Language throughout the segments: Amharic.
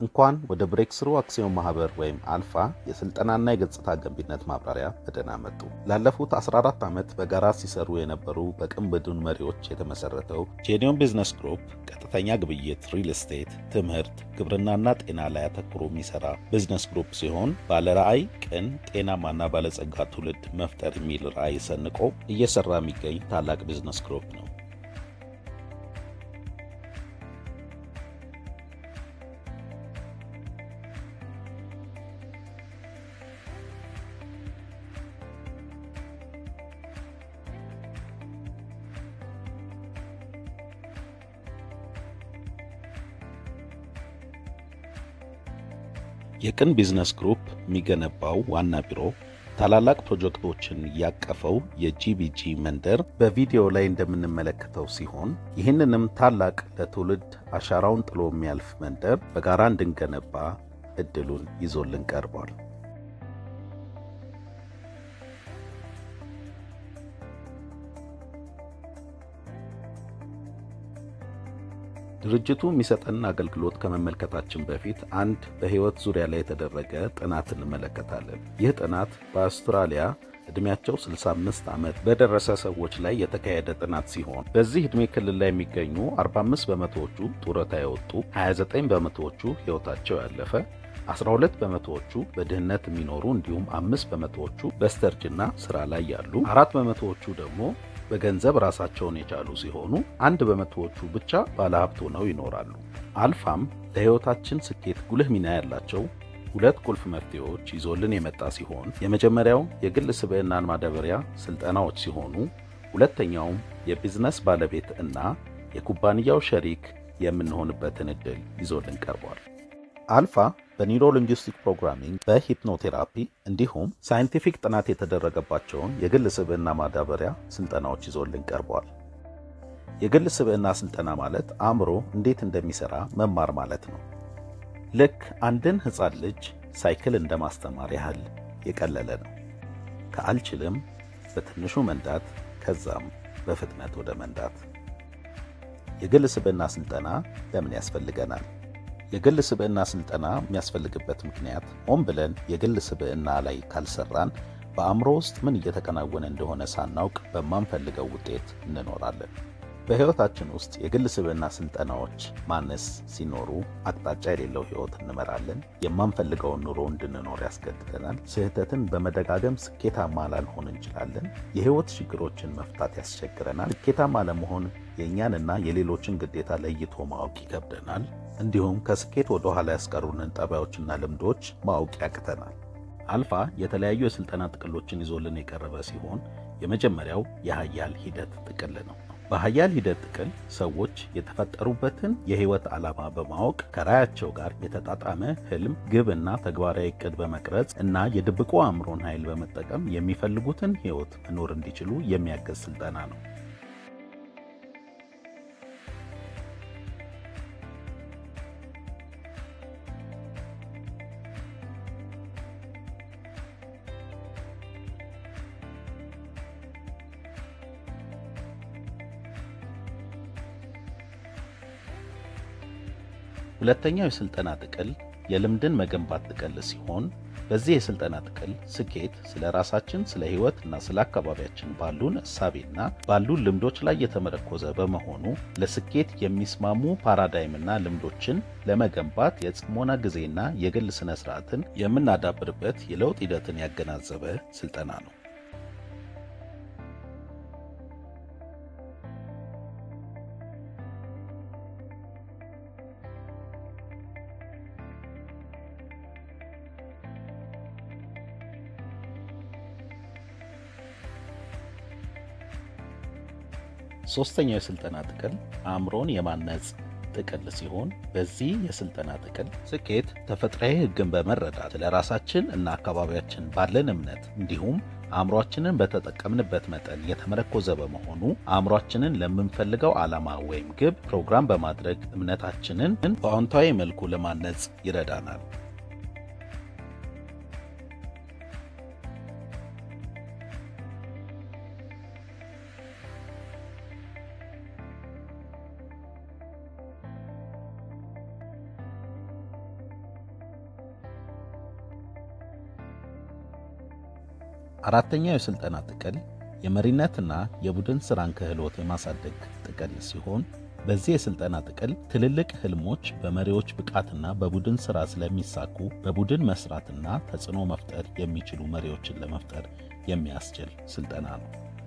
እንኳን ወደ ብሬክስሩ አክሲዮን ማህበር ወይም አልፋ የስልጠናና የገጽታ ገንቢነት ማብራሪያ በደህና መጡ። ላለፉት 14 ዓመት በጋራ ሲሰሩ የነበሩ በቅን ቡድን መሪዎች የተመሰረተው ጄኒዮን ቢዝነስ ግሩፕ ቀጥተኛ ግብይት፣ ሪል ስቴት፣ ትምህርት፣ ግብርናና ጤና ላይ አተኩሮ የሚሰራ ቢዝነስ ግሩፕ ሲሆን ባለራዕይ፣ ቅን፣ ጤናማና ባለጸጋ ትውልድ መፍጠር የሚል ራዕይ ሰንቆ እየሰራ የሚገኝ ታላቅ ቢዝነስ ግሩፕ ነው። የቅን ቢዝነስ ግሩፕ የሚገነባው ዋና ቢሮ ታላላቅ ፕሮጀክቶችን ያቀፈው የጂቢጂ መንደር በቪዲዮ ላይ እንደምንመለከተው ሲሆን ይህንንም ታላቅ ለትውልድ አሻራውን ጥሎ የሚያልፍ መንደር በጋራ እንድንገነባ እድሉን ይዞልን ቀርቧል። ድርጅቱ የሚሰጠንን አገልግሎት ከመመልከታችን በፊት አንድ በሕይወት ዙሪያ ላይ የተደረገ ጥናት እንመለከታለን። ይህ ጥናት በአውስትራሊያ ዕድሜያቸው 65 ዓመት በደረሰ ሰዎች ላይ የተካሄደ ጥናት ሲሆን በዚህ ዕድሜ ክልል ላይ የሚገኙ 45 በመቶዎቹ ጡረታ የወጡ፣ 29 በመቶዎቹ ሕይወታቸው ያለፈ 12 በመቶዎቹ በድህነት የሚኖሩ እንዲሁም አምስት በመቶዎቹ በስተርጅና ስራ ላይ ያሉ፣ አራት በመቶዎቹ ደግሞ በገንዘብ ራሳቸውን የቻሉ ሲሆኑ አንድ በመቶዎቹ ብቻ ባለሀብት ሆነው ይኖራሉ። አልፋም ለሕይወታችን ስኬት ጉልህ ሚና ያላቸው ሁለት ቁልፍ መፍትሄዎች ይዞልን የመጣ ሲሆን የመጀመሪያው የግል ስብዕናን ማዳበሪያ ስልጠናዎች ሲሆኑ ሁለተኛውም የቢዝነስ ባለቤት እና የኩባንያው ሸሪክ የምንሆንበትን ዕድል ይዞልን ቀርቧል። አልፋ በኒውሮ ሊንጉስቲክ ፕሮግራሚንግ፣ በሂፕኖቴራፒ እንዲሁም ሳይንቲፊክ ጥናት የተደረገባቸውን የግል ስብዕና ማዳበሪያ ስልጠናዎች ይዞልን ቀርቧል። የግል ስብዕና ስልጠና ማለት አእምሮ እንዴት እንደሚሰራ መማር ማለት ነው። ልክ አንድን ሕፃን ልጅ ሳይክል እንደ ማስተማር ያህል የቀለለ ነው። ከአልችልም በትንሹ መንዳት፣ ከዛም በፍጥነት ወደ መንዳት። የግል ስብዕና ስልጠና ለምን ያስፈልገናል? የግል ስብዕና ስልጠና የሚያስፈልግበት ምክንያት ሆን ብለን የግል ስብዕና ላይ ካልሰራን በአእምሮ ውስጥ ምን እየተከናወነ እንደሆነ ሳናውቅ በማንፈልገው ውጤት እንኖራለን። በሕይወታችን ውስጥ የግል ስብዕና ስልጠናዎች ማነስ ሲኖሩ አቅጣጫ የሌለው ሕይወት እንመራለን። የማንፈልገውን ኑሮ እንድንኖር ያስገድደናል። ስህተትን በመደጋገም ስኬታማ ላንሆን እንችላለን። የሕይወት ችግሮችን መፍታት ያስቸግረናል። ስኬታማ ለመሆን የእኛንና የሌሎችን ግዴታ ለይቶ ማወቅ ይከብደናል። እንዲሁም ከስኬት ወደ ኋላ ያስቀሩንን ጠባዮችና ልምዶች ማወቅ ያቅተናል። አልፋ የተለያዩ የሥልጠና ጥቅሎችን ይዞልን የቀረበ ሲሆን የመጀመሪያው የሀያል ሂደት ጥቅል ነው። በሀያል ሂደት ጥቅል ሰዎች የተፈጠሩበትን የሕይወት ዓላማ በማወቅ ከራያቸው ጋር የተጣጣመ ህልም፣ ግብና ተግባራዊ ዕቅድ በመቅረጽ እና የድብቁ አእምሮን ኃይል በመጠቀም የሚፈልጉትን ሕይወት መኖር እንዲችሉ የሚያገዝ ስልጠና ነው። ሁለተኛው የስልጠና ጥቅል የልምድን መገንባት ጥቅል ሲሆን በዚህ የስልጠና ጥቅል ስኬት ስለ ራሳችን፣ ስለ ህይወት እና ስለ አካባቢያችን ባሉን እሳቤና ባሉን ልምዶች ላይ የተመረኮዘ በመሆኑ ለስኬት የሚስማሙ ፓራዳይምና ልምዶችን ለመገንባት የጽሞና ጊዜና የግል ስነ ስርዓትን የምናዳብርበት የለውጥ ሂደትን ያገናዘበ ስልጠና ነው። ሶስተኛው የስልጠና ጥቅል አእምሮን የማነጽ ጥቅል ሲሆን በዚህ የስልጠና ጥቅል ስኬት ተፈጥሯዊ ሕግን በመረዳት ለራሳችን እና አካባቢያችን ባለን እምነት እንዲሁም አእምሯችንን በተጠቀምንበት መጠን የተመረኮዘ በመሆኑ አእምሯችንን ለምንፈልገው ዓላማ ወይም ግብ ፕሮግራም በማድረግ እምነታችንን በአዎንታዊ መልኩ ለማነጽ ይረዳናል። አራተኛው የሥልጠና ጥቅል የመሪነትና የቡድን ሥራን ክህሎት የማሳደግ ጥቅል ሲሆን በዚህ የሥልጠና ጥቅል ትልልቅ ህልሞች በመሪዎች ብቃትና በቡድን ሥራ ስለሚሳኩ በቡድን መስራትና ተጽዕኖ መፍጠር የሚችሉ መሪዎችን ለመፍጠር የሚያስችል ሥልጠና ነው።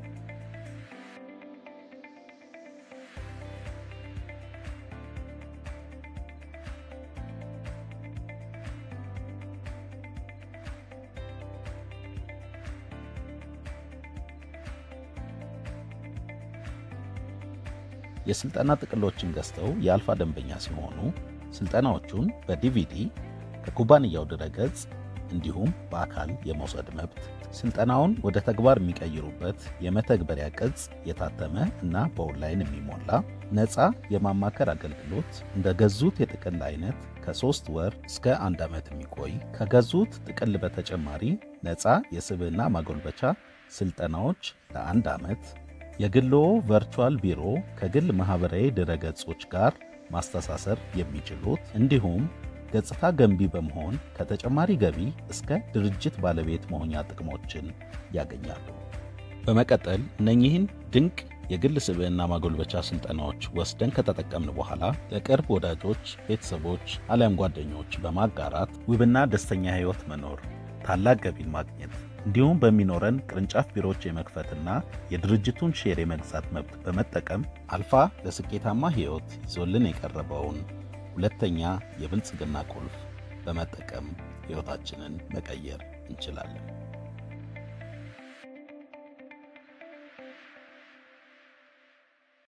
የሥልጠና ጥቅሎችን ገዝተው የአልፋ ደንበኛ ሲሆኑ ሥልጠናዎቹን በዲቪዲ ከኩባንያው ድረገጽ እንዲሁም በአካል የመውሰድ መብት፣ ሥልጠናውን ወደ ተግባር የሚቀይሩበት የመተግበሪያ ቅጽ የታተመ እና በኦንላይን የሚሞላ ነፃ የማማከር አገልግሎት፣ እንደ ገዙት የጥቅል አይነት ከሦስት ወር እስከ አንድ ዓመት የሚቆይ ከገዙት ጥቅል በተጨማሪ ነፃ የስብዕና ማጎልበቻ ሥልጠናዎች ለአንድ ዓመት የግሎ ቨርቹዋል ቢሮ ከግል ማኅበራዊ ድረገጾች ጋር ማስተሳሰር የሚችሉት እንዲሁም ገጽታ ገንቢ በመሆን ከተጨማሪ ገቢ እስከ ድርጅት ባለቤት መሆኛ ጥቅሞችን ያገኛሉ። በመቀጠል እነኚህን ድንቅ የግል ስብዕና ማጎልበቻ ሥልጠናዎች ወስደን ከተጠቀምን በኋላ ለቅርብ ወዳጆች፣ ቤተሰቦች አሊያም ጓደኞች በማጋራት ውብና ደስተኛ ሕይወት መኖር፣ ታላቅ ገቢን ማግኘት እንዲሁም በሚኖረን ቅርንጫፍ ቢሮዎች የመክፈትና የድርጅቱን ሼር የመግዛት መብት በመጠቀም አልፋ ለስኬታማ ሕይወት ይዞልን የቀረበውን ሁለተኛ የብልጽግና ቁልፍ በመጠቀም ሕይወታችንን መቀየር እንችላለን።